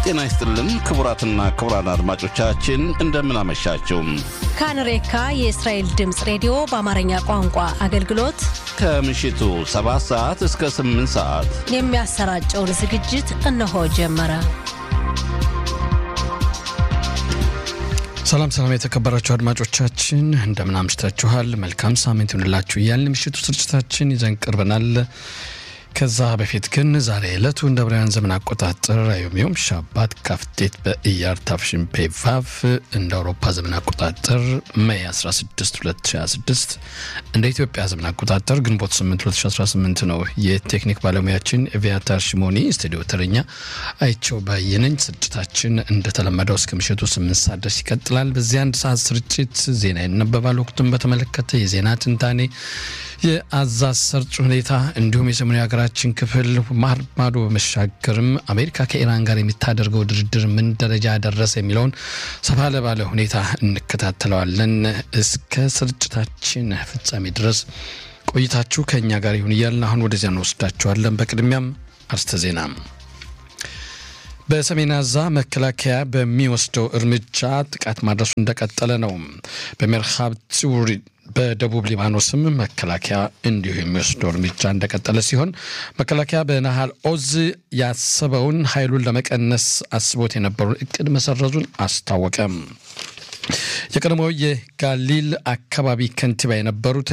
ጤና ይስጥልን ክቡራትና ክቡራን አድማጮቻችን እንደምን አመሻችሁ። ካንሬካ የእስራኤል ድምፅ ሬዲዮ በአማርኛ ቋንቋ አገልግሎት ከምሽቱ 7 ሰዓት እስከ 8 ሰዓት የሚያሰራጨውን ዝግጅት እነሆ ጀመረ። ሰላም ሰላም፣ የተከበራችሁ አድማጮቻችን እንደምን አምሽታችኋል? መልካም ሳምንት ይሁንላችሁ እያልን ምሽቱ ስርጭታችን ይዘን ቀርበናል። ከዛ በፊት ግን ዛሬ ዕለቱ እንደ ብራውያን ዘመን አቆጣጠር አዮሚዮም ሻባት ካፍቴት በኢያር ታፍሽን ፔቫቭ እንደ አውሮፓ ዘመን አቆጣጠር ሜይ 16 2026 እንደ ኢትዮጵያ ዘመን አቆጣጠር ግንቦት 8 2018 ነው። የቴክኒክ ባለሙያችን ኤቪያታር ሽሞኒ፣ ስቱዲዮ ተረኛ አይቸው ባየነኝ። ስርጭታችን እንደተለመደው እስከ ምሽቱ 8 ሰዓት ድረስ ይቀጥላል። በዚህ አንድ ሰዓት ስርጭት ዜና ይነበባል። ወቅቱን በተመለከተ የዜና ትንታኔ፣ የአዛዝ ሰርጭ ሁኔታ እንዲሁም የሰሜኑ ሀገራችን ክፍል ማር ማዶ በመሻገርም አሜሪካ ከኢራን ጋር የምታደርገው ድርድር ምን ደረጃ ደረሰ የሚለውን ሰፋ ለባለ ሁኔታ እንከታተለዋለን። እስከ ስርጭታችን ፍጻሜ ድረስ ቆይታችሁ ከእኛ ጋር ይሁን እያልን አሁን ወደዚያ እንወስዳችኋለን። በቅድሚያም አርስተ ዜና በሰሜን አዛ መከላከያ በሚወስደው እርምጃ ጥቃት ማድረሱ እንደቀጠለ ነው። በሜርሃብ ጽውሪ በደቡብ ሊባኖስም መከላከያ እንዲሁ የሚወስደው እርምጃ እንደቀጠለ ሲሆን መከላከያ በናሃል ኦዝ ያሰበውን ኃይሉን ለመቀነስ አስቦት የነበረውን እቅድ መሰረዙን አስታወቀ። የቀድሞው የጋሊል አካባቢ ከንቲባ የነበሩት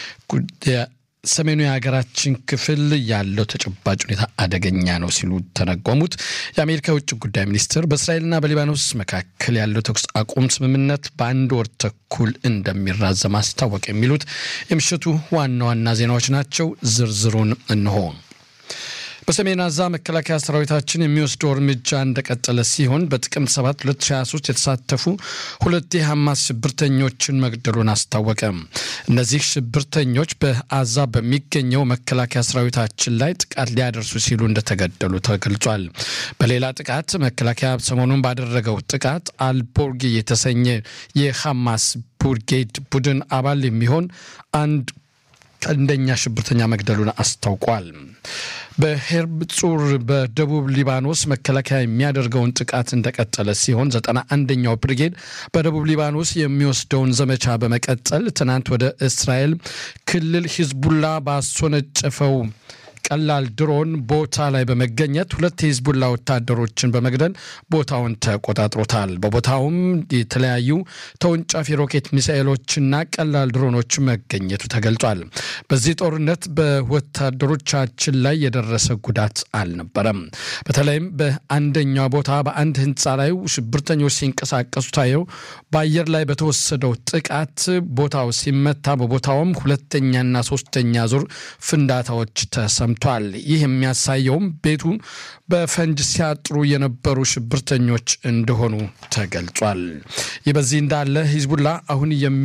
ሰሜኑ የሀገራችን ክፍል ያለው ተጨባጭ ሁኔታ አደገኛ ነው ሲሉ ተነጎሙት። የአሜሪካ የውጭ ጉዳይ ሚኒስትር በእስራኤልና በሊባኖስ መካከል ያለው ተኩስ አቁም ስምምነት በአንድ ወር ተኩል እንደሚራዘም አስታወቅ። የሚሉት የምሽቱ ዋና ዋና ዜናዎች ናቸው። ዝርዝሩን እንሆ። በሰሜን አዛ መከላከያ ሰራዊታችን የሚወስደው እርምጃ እንደቀጠለ ሲሆን በጥቅምት 7 2023 የተሳተፉ ሁለት የሐማስ ሽብርተኞችን መግደሉን አስታወቀ። እነዚህ ሽብርተኞች በአዛ በሚገኘው መከላከያ ሰራዊታችን ላይ ጥቃት ሊያደርሱ ሲሉ እንደተገደሉ ተገልጿል። በሌላ ጥቃት መከላከያ ሰሞኑን ባደረገው ጥቃት አልቦርጊ የተሰኘ የሐማስ ቡርጌድ ቡድን አባል የሚሆን አንድ ቀንደኛ ሽብርተኛ መግደሉን አስታውቋል። በሄርብ ጹር በደቡብ ሊባኖስ መከላከያ የሚያደርገውን ጥቃት እንደቀጠለ ሲሆን ዘጠና አንደኛው ብርጌድ በደቡብ ሊባኖስ የሚወስደውን ዘመቻ በመቀጠል ትናንት ወደ እስራኤል ክልል ሂዝቡላ ባስወነጨፈው ቀላል ድሮን ቦታ ላይ በመገኘት ሁለት የሂዝቡላ ወታደሮችን በመግደል ቦታውን ተቆጣጥሮታል። በቦታውም የተለያዩ ተወንጫፊ ሮኬት ሚሳኤሎችና ቀላል ድሮኖች መገኘቱ ተገልጿል። በዚህ ጦርነት በወታደሮቻችን ላይ የደረሰ ጉዳት አልነበረም። በተለይም በአንደኛው ቦታ በአንድ ህንፃ ላይ ሽብርተኞች ሲንቀሳቀሱ ታየው በአየር ላይ በተወሰደው ጥቃት ቦታው ሲመታ በቦታውም ሁለተኛና ሶስተኛ ዙር ፍንዳታዎች ተሰምቷል። ይህ የሚያሳየውም ቤቱን በፈንጅ ሲያጥሩ የነበሩ ሽብርተኞች እንደሆኑ ተገልጿል። ይህ በዚህ እንዳለ ሂዝቡላ አሁን የሚ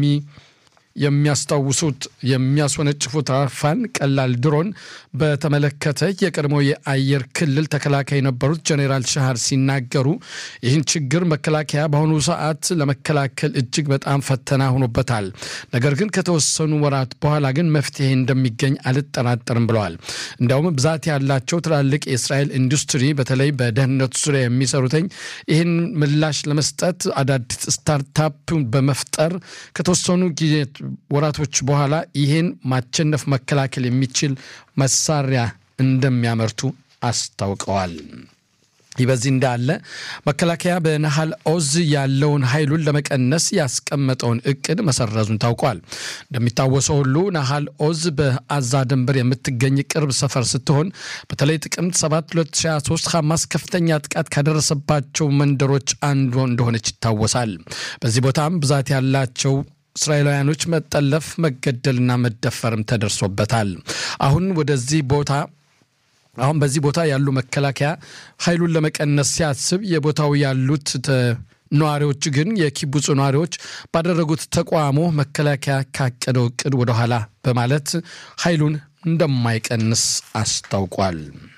የሚያስታውሱት የሚያስወነጭፉት አፋን ቀላል ድሮን በተመለከተ የቀድሞ የአየር ክልል ተከላካይ የነበሩት ጀኔራል ሻሃር ሲናገሩ ይህን ችግር መከላከያ በአሁኑ ሰዓት ለመከላከል እጅግ በጣም ፈተና ሆኖበታል። ነገር ግን ከተወሰኑ ወራት በኋላ ግን መፍትሄ እንደሚገኝ አልጠራጠርም ብለዋል። እንዲያውም ብዛት ያላቸው ትላልቅ የእስራኤል ኢንዱስትሪ በተለይ በደህንነቱ ዙሪያ የሚሰሩትኝ ይህን ምላሽ ለመስጠት አዳዲስ ስታርታፕ በመፍጠር ከተወሰኑ ጊዜ ወራቶች በኋላ ይህን ማቸነፍ መከላከል የሚችል መሳሪያ እንደሚያመርቱ አስታውቀዋል። ይህ በዚህ እንዳለ መከላከያ በናሃል ኦዝ ያለውን ኃይሉን ለመቀነስ ያስቀመጠውን እቅድ መሰረዙን ታውቋል። እንደሚታወሰው ሁሉ ናሃል ኦዝ በአዛ ድንበር የምትገኝ ቅርብ ሰፈር ስትሆን በተለይ ጥቅምት 7 2023 ሐማስ ከፍተኛ ጥቃት ካደረሰባቸው መንደሮች አንዱ እንደሆነች ይታወሳል። በዚህ ቦታም ብዛት ያላቸው እስራኤላውያኖች መጠለፍ፣ መገደልና መደፈርም ተደርሶበታል። አሁን ወደዚህ ቦታ አሁን በዚህ ቦታ ያሉ መከላከያ ኃይሉን ለመቀነስ ሲያስብ የቦታው ያሉት ነዋሪዎች ግን የኪቡጹ ነዋሪዎች ባደረጉት ተቃውሞ መከላከያ ካቀደው እቅድ ወደኋላ በማለት ኃይሉን እንደማይቀንስ አስታውቋል።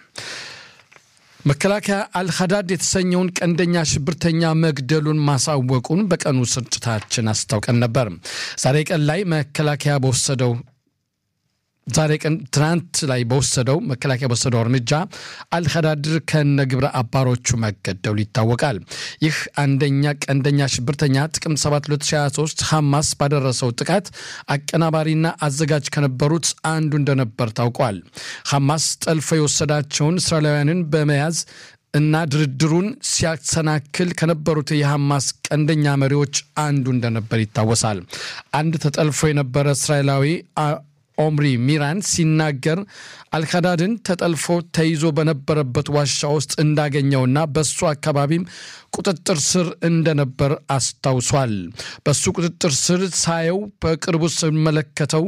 መከላከያ አልሀዳድ የተሰኘውን ቀንደኛ ሽብርተኛ መግደሉን ማሳወቁን በቀኑ ስርጭታችን አስታውቀን ነበር። ዛሬ ቀን ላይ መከላከያ በወሰደው ዛሬ ቀን ትናንት ላይ በወሰደው መከላከያ በወሰደው እርምጃ አልኸዳድር ከነ ግብረ አባሮቹ መገደሉ ይታወቃል። ይህ አንደኛ ቀንደኛ ሽብርተኛ ጥቅምት 7 2023 ሐማስ ባደረሰው ጥቃት አቀናባሪና አዘጋጅ ከነበሩት አንዱ እንደነበር ታውቋል። ሐማስ ጠልፎ የወሰዳቸውን እስራኤላውያንን በመያዝ እና ድርድሩን ሲያሰናክል ከነበሩት የሐማስ ቀንደኛ መሪዎች አንዱ እንደነበር ይታወሳል። አንድ ተጠልፎ የነበረ እስራኤላዊ ኦምሪ ሚራን ሲናገር አልከዳድን ተጠልፎ ተይዞ በነበረበት ዋሻ ውስጥ እንዳገኘውና በሱ አካባቢም ቁጥጥር ስር እንደነበር አስታውሷል። በሱ ቁጥጥር ስር ሳየው በቅርቡ ስመለከተው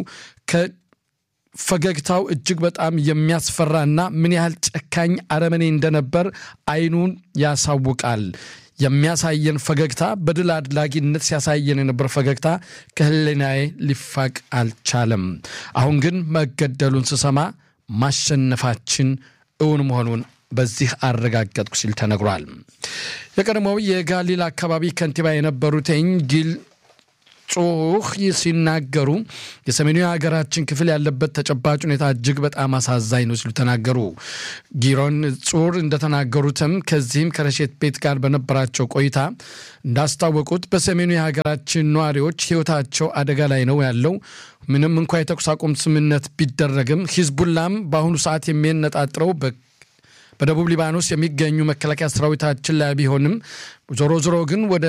ፈገግታው እጅግ በጣም የሚያስፈራና ምን ያህል ጨካኝ አረመኔ እንደነበር አይኑን ያሳውቃል። የሚያሳየን ፈገግታ በድል አድላጊነት ሲያሳየን የነበር ፈገግታ ከህሊናዬ ሊፋቅ አልቻለም። አሁን ግን መገደሉን ስሰማ ማሸነፋችን እውን መሆኑን በዚህ አረጋገጥኩ ሲል ተነግሯል። የቀድሞው የጋሊል አካባቢ ከንቲባ የነበሩትኝ ጊል ጹህ ሲናገሩ የሰሜኑ የሀገራችን ክፍል ያለበት ተጨባጭ ሁኔታ እጅግ በጣም አሳዛኝ ነው ሲሉ ተናገሩ። ጊሮን ጹር እንደተናገሩትም ከዚህም ከረሼት ቤት ጋር በነበራቸው ቆይታ እንዳስታወቁት በሰሜኑ የሀገራችን ነዋሪዎች ሕይወታቸው አደጋ ላይ ነው ያለው። ምንም እንኳ የተኩስ አቁም ስምምነት ቢደረግም ሂዝቡላም በአሁኑ ሰዓት የሚነጣጥረው በደቡብ ሊባኖስ የሚገኙ መከላከያ ሰራዊታችን ላይ ቢሆንም ዞሮ ዞሮ ግን ወደ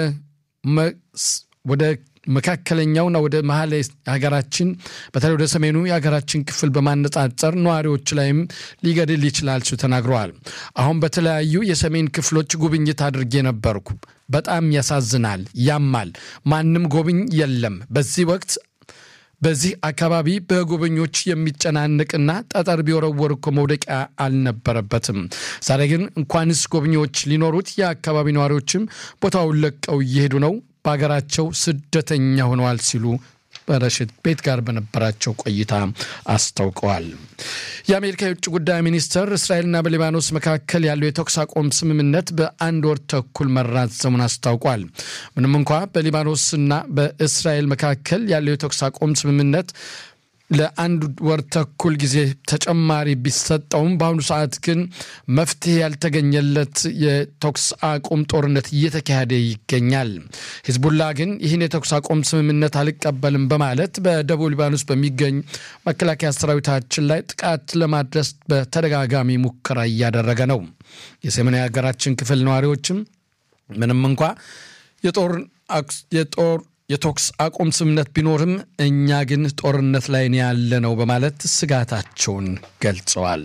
ወደ መካከለኛውና ወደ መሀል ሀገራችን በተለይ ወደ ሰሜኑ የሀገራችን ክፍል በማነጻጸር ነዋሪዎች ላይም ሊገድል ይችላል ሲሉ ተናግረዋል። አሁን በተለያዩ የሰሜን ክፍሎች ጉብኝት አድርጌ ነበርኩ። በጣም ያሳዝናል፣ ያማል። ማንም ጎብኝ የለም። በዚህ ወቅት በዚህ አካባቢ በጎበኞች የሚጨናንቅና ጠጠር ቢወረወር እኮ መውደቂያ አልነበረበትም። ዛሬ ግን እንኳንስ ጎብኚዎች ሊኖሩት የአካባቢ ነዋሪዎችም ቦታውን ለቀው እየሄዱ ነው በሀገራቸው ስደተኛ ሆነዋል ሲሉ በረሽት ቤት ጋር በነበራቸው ቆይታ አስታውቀዋል። የአሜሪካ የውጭ ጉዳይ ሚኒስትር እስራኤልና በሊባኖስ መካከል ያለው የተኩስ አቁም ስምምነት በአንድ ወር ተኩል መራዘሙን አስታውቋል። ምንም እንኳ በሊባኖስና በእስራኤል መካከል ያለው የተኩስ አቁም ስምምነት ለአንድ ወር ተኩል ጊዜ ተጨማሪ ቢሰጠውም በአሁኑ ሰዓት ግን መፍትሄ ያልተገኘለት የተኩስ አቁም ጦርነት እየተካሄደ ይገኛል። ሂዝቡላ ግን ይህን የተኩስ አቁም ስምምነት አልቀበልም በማለት በደቡብ ሊባኖስ በሚገኝ መከላከያ ሰራዊታችን ላይ ጥቃት ለማድረስ በተደጋጋሚ ሙከራ እያደረገ ነው። የሰሜናዊ ሀገራችን ክፍል ነዋሪዎችም ምንም እንኳ የጦር የጦር የተኩስ አቁም ስምምነት ቢኖርም እኛ ግን ጦርነት ላይ ያለ ነው በማለት ስጋታቸውን ገልጸዋል።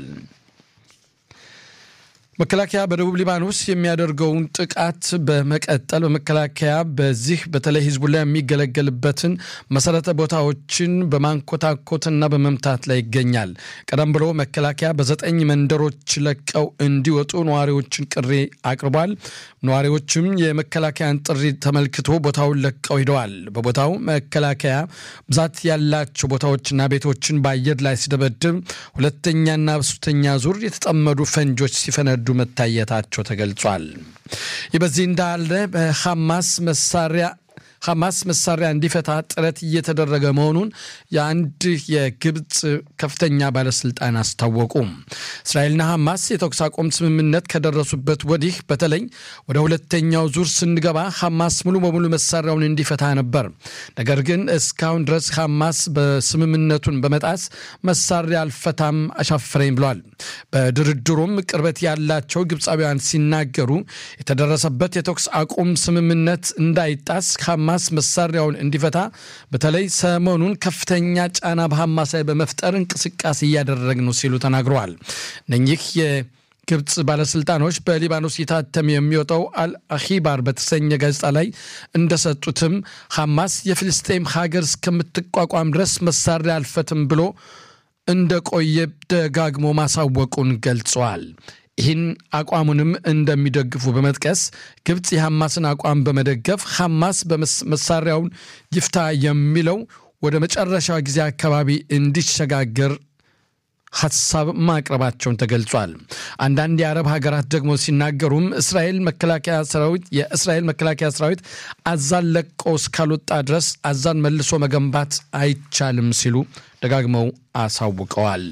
መከላከያ በደቡብ ሊባኖስ የሚያደርገውን ጥቃት በመቀጠል በመከላከያ በዚህ በተለይ ሂዝቡላ የሚገለገልበትን መሰረተ ቦታዎችን በማንኮታኮትና በመምታት ላይ ይገኛል። ቀደም ብሎ መከላከያ በዘጠኝ መንደሮች ለቀው እንዲወጡ ነዋሪዎችን ጥሪ አቅርቧል። ነዋሪዎችም የመከላከያን ጥሪ ተመልክቶ ቦታውን ለቀው ሂደዋል። በቦታው መከላከያ ብዛት ያላቸው ቦታዎችና ቤቶችን በአየር ላይ ሲደበድብ ሁለተኛና ሶስተኛ ዙር የተጠመዱ ፈንጆች ሲፈነዱ መታየታቸው ተገልጿል። ይህ በዚህ እንዳለ በሐማስ መሳሪያ ሐማስ መሳሪያ እንዲፈታ ጥረት እየተደረገ መሆኑን የአንድ የግብፅ ከፍተኛ ባለስልጣን አስታወቁ። እስራኤልና ሐማስ የተኩስ አቁም ስምምነት ከደረሱበት ወዲህ በተለይ ወደ ሁለተኛው ዙር ስንገባ ሐማስ ሙሉ በሙሉ መሳሪያውን እንዲፈታ ነበር። ነገር ግን እስካሁን ድረስ ሐማስ በስምምነቱን በመጣስ መሳሪያ አልፈታም አሻፈረኝ ብሏል። በድርድሩም ቅርበት ያላቸው ግብፃውያን ሲናገሩ የተደረሰበት የተኩስ አቁም ስምምነት እንዳይጣስ ሐማስ መሳሪያውን እንዲፈታ በተለይ ሰሞኑን ከፍተኛ ጫና በሐማስ ላይ በመፍጠር እንቅስቃሴ እያደረግ ነው ሲሉ ተናግረዋል። እነኚህ የግብፅ ባለስልጣኖች በሊባኖስ የታተም የሚወጣው አልአኺባር በተሰኘ ጋዜጣ ላይ እንደሰጡትም ሐማስ የፍልስጤም ሀገር እስከምትቋቋም ድረስ መሳሪያ አልፈትም ብሎ እንደቆየ ደጋግሞ ማሳወቁን ገልጸዋል። ይህን አቋሙንም እንደሚደግፉ በመጥቀስ ግብፅ የሐማስን አቋም በመደገፍ ሐማስ መሳሪያውን ይፍታ የሚለው ወደ መጨረሻ ጊዜ አካባቢ እንዲሸጋገር ሀሳብ ማቅረባቸውን ተገልጿል። አንዳንድ የአረብ ሀገራት ደግሞ ሲናገሩም እስራኤል መከላከያ ሰራዊት የእስራኤል መከላከያ ሰራዊት አዛን ለቆ እስካልወጣ ድረስ አዛን መልሶ መገንባት አይቻልም ሲሉ ደጋግመው አሳውቀዋል።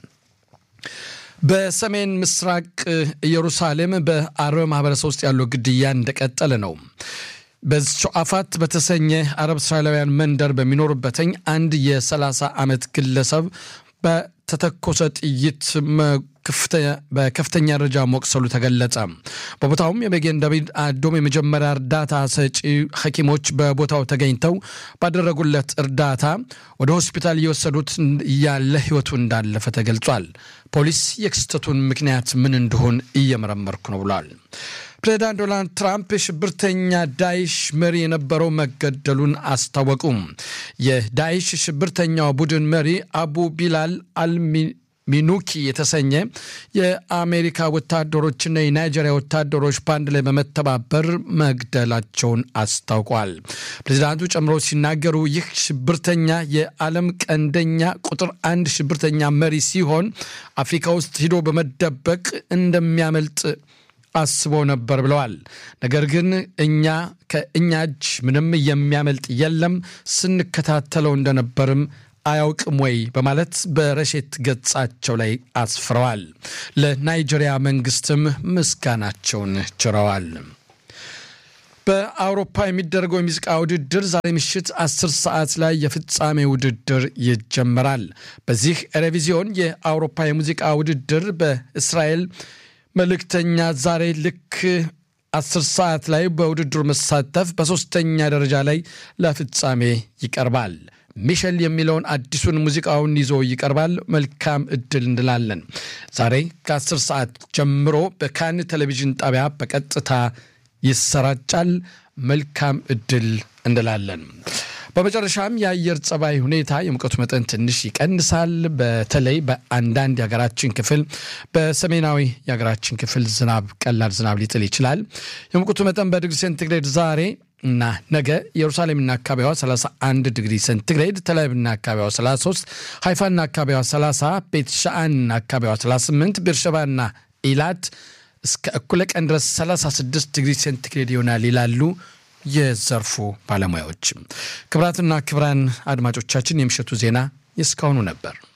በሰሜን ምስራቅ ኢየሩሳሌም በአረብ ማህበረሰብ ውስጥ ያለው ግድያ እንደቀጠለ ነው። በሸዓፋት በተሰኘ አረብ እስራኤላውያን መንደር በሚኖሩበትኝ አንድ የ30 ዓመት ግለሰብ በተተኮሰ ጥይት በከፍተኛ ደረጃ መቁሰሉ ተገለጸ። በቦታውም የመጌን ዳዊት አዶም የመጀመሪያ እርዳታ ሰጪ ሐኪሞች በቦታው ተገኝተው ባደረጉለት እርዳታ ወደ ሆስፒታል እየወሰዱት እያለ ሕይወቱ እንዳለፈ ተገልጿል። ፖሊስ የክስተቱን ምክንያት ምን እንደሆን እየመረመርኩ ነው ብሏል። ፕሬዚዳንት ዶናልድ ትራምፕ የሽብርተኛ ዳይሽ መሪ የነበረው መገደሉን አስታወቁም። የዳይሽ ሽብርተኛው ቡድን መሪ አቡ ቢላል አልሚ ሚኑኪ የተሰኘ የአሜሪካ ወታደሮችና የናይጄሪያ ወታደሮች በአንድ ላይ በመተባበር መግደላቸውን አስታውቋል። ፕሬዚዳንቱ ጨምሮ ሲናገሩ ይህ ሽብርተኛ የዓለም ቀንደኛ ቁጥር አንድ ሽብርተኛ መሪ ሲሆን አፍሪካ ውስጥ ሂዶ በመደበቅ እንደሚያመልጥ አስቦ ነበር ብለዋል። ነገር ግን እኛ ከእኛ እጅ ምንም የሚያመልጥ የለም ስንከታተለው እንደነበርም አያውቅም ወይ በማለት በረሼት ገጻቸው ላይ አስፍረዋል። ለናይጄሪያ መንግስትም ምስጋናቸውን ችረዋል። በአውሮፓ የሚደረገው የሙዚቃ ውድድር ዛሬ ምሽት 10 ሰዓት ላይ የፍጻሜ ውድድር ይጀመራል። በዚህ ኤሬቪዚዮን የአውሮፓ የሙዚቃ ውድድር በእስራኤል መልእክተኛ ዛሬ ልክ አስር ሰዓት ላይ በውድድሩ መሳተፍ በሦስተኛ ደረጃ ላይ ለፍጻሜ ይቀርባል። ሚሸል የሚለውን አዲሱን ሙዚቃውን ይዞ ይቀርባል። መልካም እድል እንላለን። ዛሬ ከ10 ሰዓት ጀምሮ በካን ቴሌቪዥን ጣቢያ በቀጥታ ይሰራጫል። መልካም እድል እንላለን። በመጨረሻም የአየር ጸባይ ሁኔታ የሙቀቱ መጠን ትንሽ ይቀንሳል። በተለይ በአንዳንድ የሀገራችን ክፍል በሰሜናዊ የሀገራችን ክፍል ዝናብ ቀላል ዝናብ ሊጥል ይችላል። የሙቀቱ መጠን በዲግሪ ሴንቲግሬድ ዛሬ እና ነገ ኢየሩሳሌምና አካባቢዋ 31 ዲግሪ ሴንቲግሬድ፣ ተላቪቭና አካባቢዋ 33፣ ሃይፋና አካባቢዋ 30፣ ቤት ሻአንና አካባቢዋ 38፣ ቤርሸባና ኢላት እስከ እኩለ ቀን ድረስ 36 ዲግሪ ሴንቲግሬድ ይሆናል ይላሉ የዘርፉ ባለሙያዎች። ክብራትና ክብራን አድማጮቻችን የምሽቱ ዜና የእስካሁኑ ነበር።